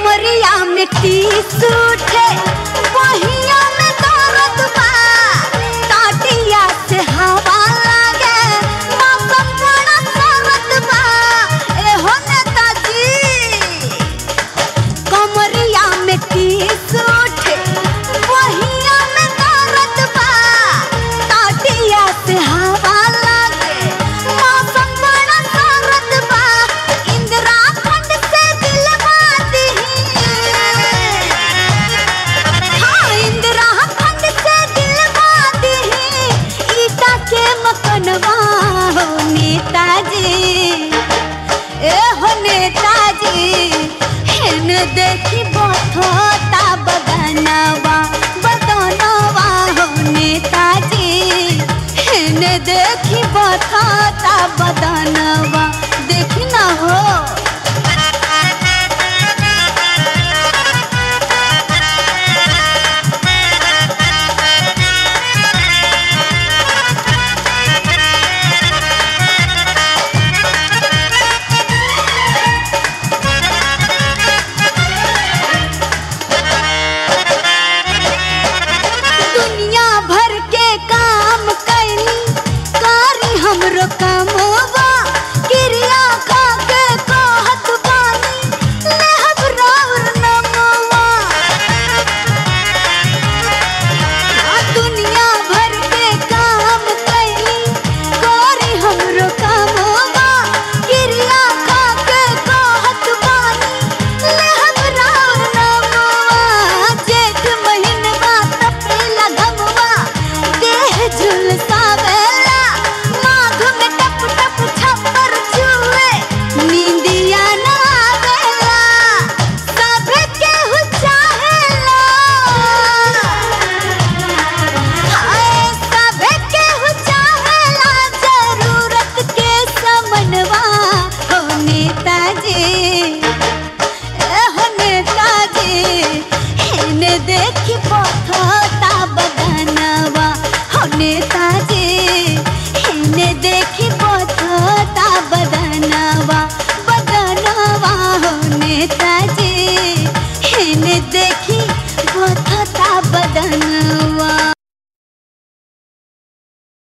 कमरिया में टीस उठे बहिया में दर्द बा टाटिया से हवा लागे मौसम बड़ा सरद बा ए हो नेताजी कमरिया में टीस उठे बहिया में दर्द बा टाटिया से हवा लागे मौसम बड़ा सरद बा इंदिरा खंड से दिलवा दीही हाँ इंदिरा खंड से दिलवा दीही ईटा के मकनवा हो नेताजी ए हो नेताजी हेन देखी बथता बदनवा बदनवा हो नेताजी हेन देखी बथता बदनवा देखी ना हो दुनिया भर के काम कैली कारी हमरो कमवा क्रिया खा के कहत बानी लेहब राउर नमवा आ दुनिया भर के काम कैली कारी हमरो कमवा क्रिया खा के कहत बानी लेहब राउर नमवा जेठ महीनवा तपेला घमवा देह झुलसावेला माघ में टप टप छप्पर छुए नींदिया ना आवेला सभे केहू चाहेला हाय सभे केहू चाहेला जरूरत के समनवा हो नेताजी ए हो नेताजी हेने देखी